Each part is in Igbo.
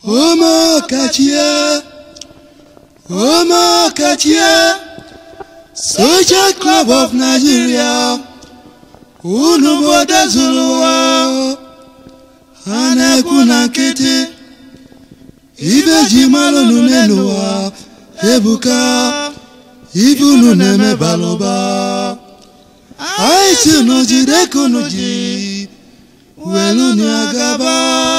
Omokachie, Omokachie, Social Club of Nigeria, unu obodo zuru ụwa, ha na-ekwu na nkịtị, ibe ji mara unu n'elu ụwa, ebuka, ibe unu na-eme balụba. Anyị si unu jide ka unu ji, welu unu agaba.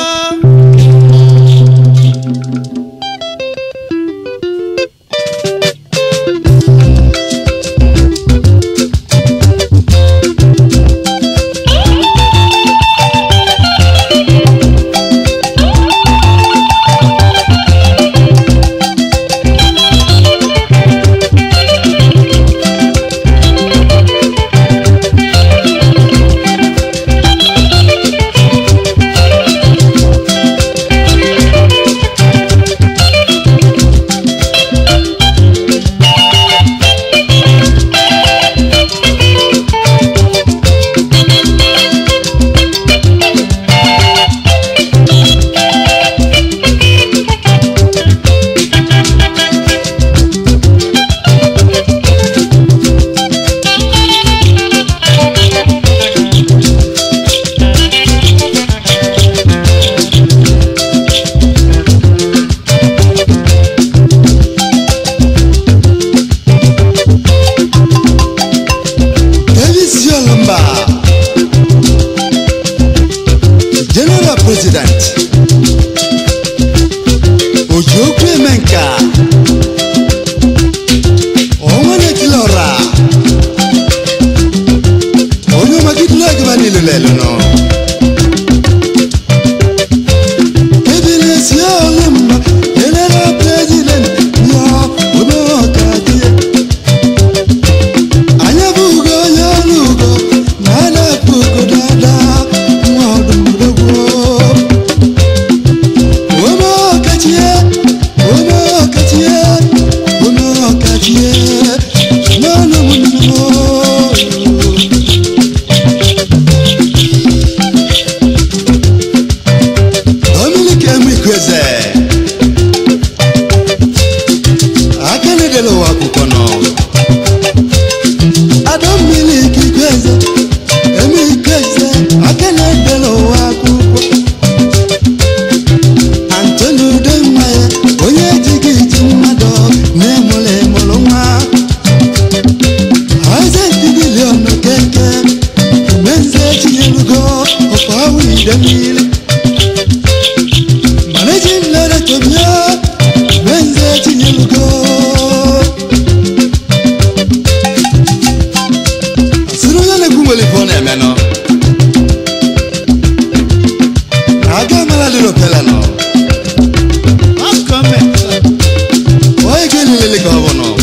Davis Yolomba, General President, Ojokwe Menka, Onwane Kilora, Onyo Magidlo Gbani Lulelu no. Davis Yolomba, General President, Yo, Omokachie. anya bụ ugo onye ọrụ ugo na a na-apụ ugo dada nwa ọdụmdogwo ome ọkachie ome ọkachie ome ọkachie n'ọnụ m Dominic Emikweze aka na-edela ụwa akwụkwọ nọ adammiri ikike eze eme ike eze aka na-edela ụwa akwụkwọ antoni udemma ya onye ejighị iji mmadụ na-emụrụ emụrụ nwa aizentidilion keke menze tinyelugo ọkwa awụ ide mmiri managing director bịa menze tinyelugo sịrị onye na-egwu nwere ife ọ na-eme nọ aga amala dị n'opela nọ onye ga-elelele ka ọ bụ nọ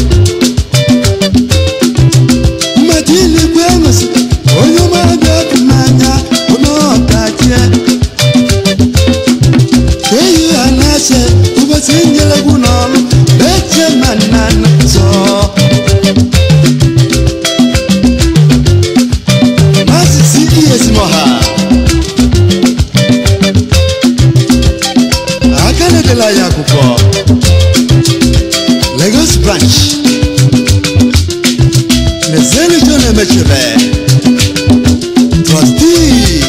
mmadụ ilikwe emesi onye ụmụabịa ọkụ n'anya onye ọkachie eyi ha na-ache ụbọchị nyelegwu n'ọrụ eche ma nna nna zọọ Masisi Iyesimoha aka na-edela ya akwụkwọ Lagos branch Nezeli John Emechebe trustee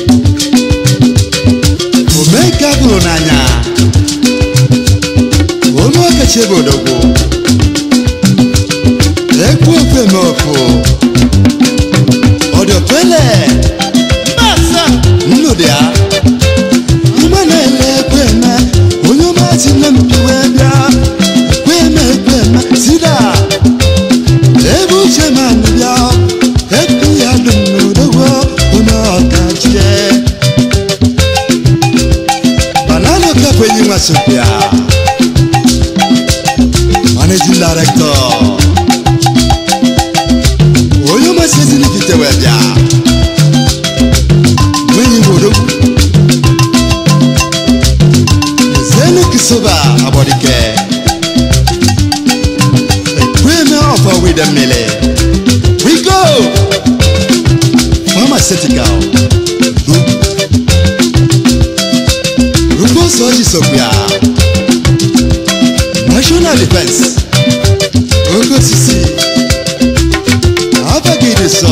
Omeka bụrụ n'anya ome okechi ebe odogwu ekwu ofe eme ofu ọdọpẹlẹ mbasa nnụdịa mma na-ele ekweme onye ọma si na mpiwe bịa ekweme ekweme sida ebe uche ma bịa epi ya dum n'odogwo onye ọkachie banana kapwenyi nwasopịa managing director onye ọmasị ezinifite wee bịa nwenyi bodogwu zenu kisoba abọdike ekweme ọfọ wide mmiri we go pharmaceutical ụzọ ji sokwu ya national defense oke osisi abagide sọ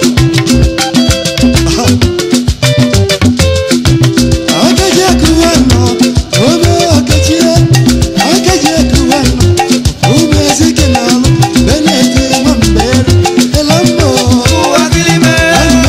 akaji akụwa nọ ome ọkachie akaji akụwa nọ ume ezike na alụ beneti nwambere elambo lambo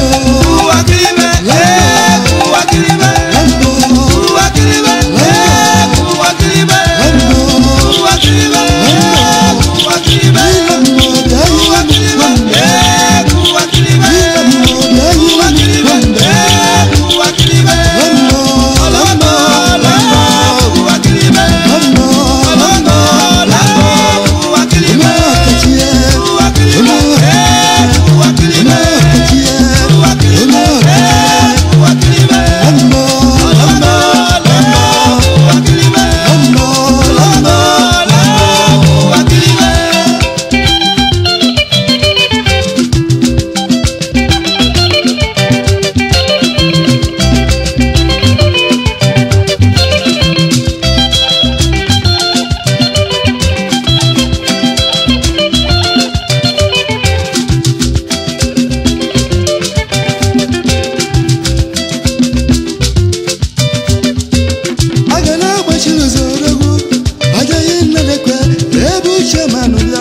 aga na-agbachiri ụzọ odogwu agaghị nnedekwe ebe uche manụ bịa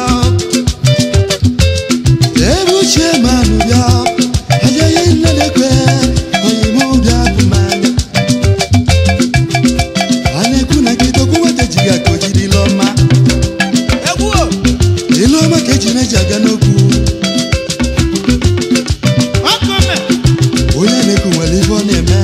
ebe uche manụ bịa agaghị nnedekwe oyime ụbịa bụ mmanya a na-ekwu na nkịta okwu nwata ji ga ka o jiri ile ọma ile ọma ka eji na-eji aga n'okwu onye na-ekwu nwere ife ọ na-eme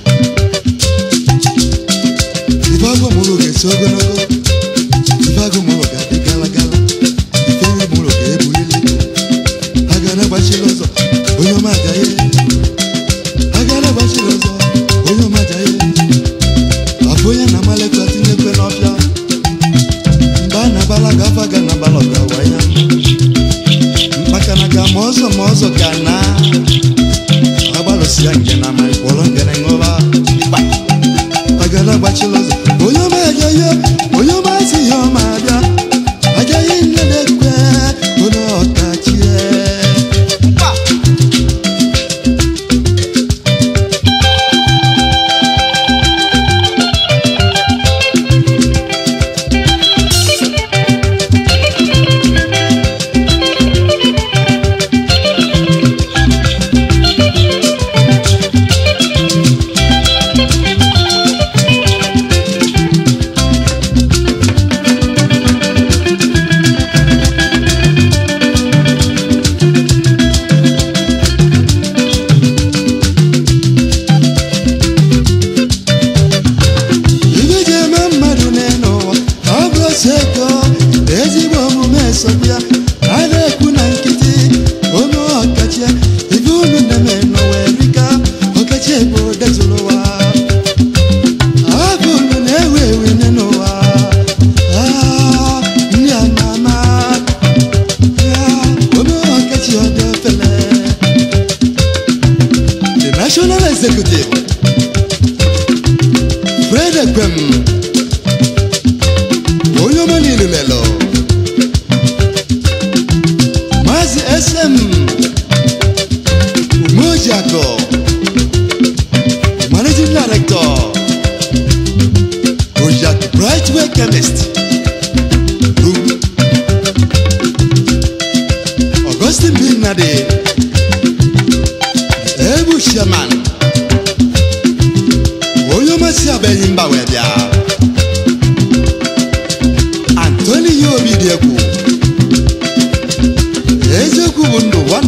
ife agụ mụrụ ga-esi ogologo ife agụ mụrụ ga-adị gala gala ife nri mụrụ ga-ebulili a ga na-agbachiri ụzọ onye ọma agaghị a ga na-agbachiri ụzọ onye ọma agaghị afọ onye na-amalekwa tinyekwe n'ọbịa mgbe a na-abala gafe aga na abala ọgawa ya maka na ga ma ọzọ ma ọzọ ka na agbalụsi ya nke na ma ịkwọrọ ngene ṅụba ịkpa agala agbachila ụzọ onye ọma agaghị onye ọma si ya ọma abịa agaghị nnedekwe onye ọkachie ibe ji eme mmadụ n'elu ụwa ọ bụ otu ego ezigbo omume esogbu ya a na-ekwu na nkịtị ome ọkachie ibe unu na-eme n'ụwa erika ọkachie bụ detụrụ ụwa abụ unu na-ewu ewu n'ụwa Ah, ndị ama ama Ah, ome ọkachie ọ dị ofele the national executive Fred Ekwem onye ọma niile lelo Maazị SM Umojiakọ Managing Director Ojak Brightway Chemist Group Augustine B. Nade Ebu Sherman onye ọmasị abịaghị mba wee bịa antoni ya obi dị egwu eziokwu bụ ndụ wan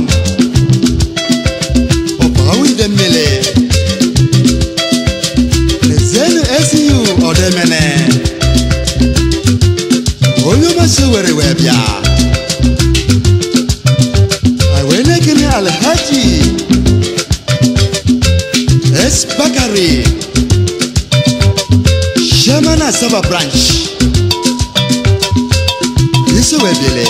ọbawide mmiri lezienụ esiyu ọdemene onye ọmasị were wee bịa anyị wee na-ekele alhaji S. Bakari Chairman Asaba Branch Yesu Webele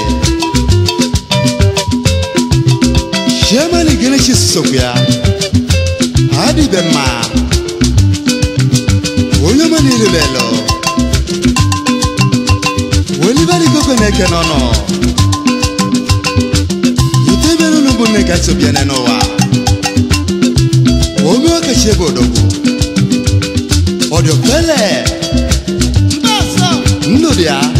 Chairman Igeneshi Sisokya Hadi Bema onye ọma niile igwe na-eke n'ọnụ itebere unu bụ nne kasị obiane n'ụwa ome ọkachi ebe odogwu ọdịofele ndụ dị ya